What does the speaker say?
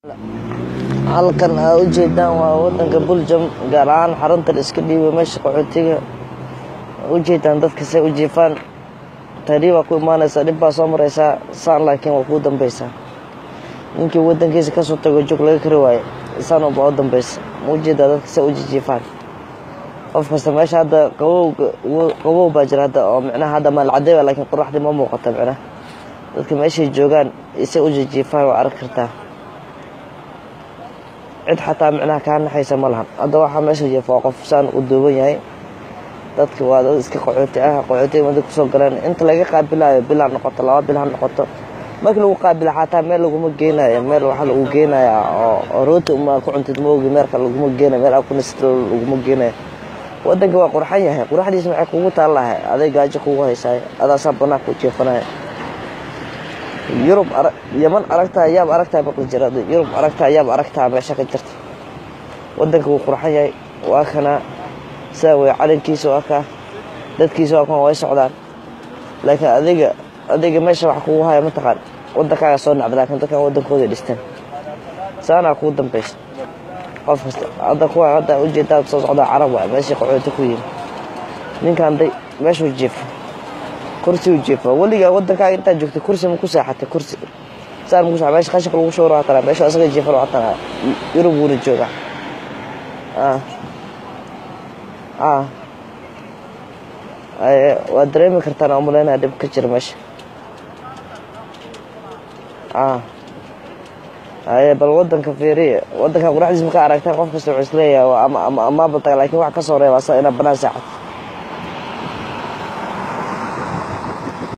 halkan aa ujeedaan waa wadanka buljam gaar ahaan xaruntan iska dhiibay meesha qaxootiga ujeedaan dadka say u jiifaan tahriib baa ku imaanaysaa dhib baa soo maraysaa saan laakiin waa kuu dambeysaa ninkii wadankiisa kasoo tago jog laga kari waayo saan unbaa u dambeysa ma ujeedaa dadka say u jijiifaan qof kasta meesha hadda qabow qabow baa jira hadda oo micnaha hadda maalcadey ba laakiin qoraxdii ma muuqata micnaha dadka meeshay joogaan say u jijiifaan waa arki kartaa cid xataa micnaha kaa naxaysa ma lahan hadda waxaa meesha jeefa waa qof saan u duuban yahay dadki waa dad iska qaxooti ah qaxootiga mada kusoo galeen inta laga qaabilaayo bil ha noqoto laba bil ha noqoto markii lagu qaabila xataa meel laguma geenayo meel waxaa lagu geenayaa oo rooti uma ku cuntid maogi meelka laguma geenayo meel aa ku nist laguma geenayo wadanka waa qurxan yahay quraxdiisa maxay kugu taallahay aday gaajo kugu haysaay adaasaa banaanka u jeefanaya yurub yaman aragtaa yaab aragtaa maqli jira yurub aragtaa yaab aragtaa meesha ka jirta wadanka wuu qurxan yahay waa kana sidaa wey calankiisa waa kaa dadkiisa waa kan way socdaan laakiin adiga adiga meesha wax kugu haya mataqaan wadankaaga soo nacda laakiin dadkan wadankooda dhistaan saanaa kugu dambeysa qof kasta hadda kuwa hadda ujeedaa soo socdaa carab waay meeshii qaxooti ku yimi ninkan day meeshuu jiifa kursi u jiifa weligaa wadankaaga intaad joogtay kursi ma ku seexatay kursi saan ma ku seexatay meesha qashinka lagu showro hatana meesha asaga jiifan hatana yurub wuuna joogaa ah waad dareemi kartaan oo malaynaya dhib ka jira meesha haye bal wadanka fiiriya wadanka quraxdiis markaa aragtaan qof kasta wuxuu isleeyahay ama amaaba taga laakiin wax ka soo reeba asa inaad banaan seexato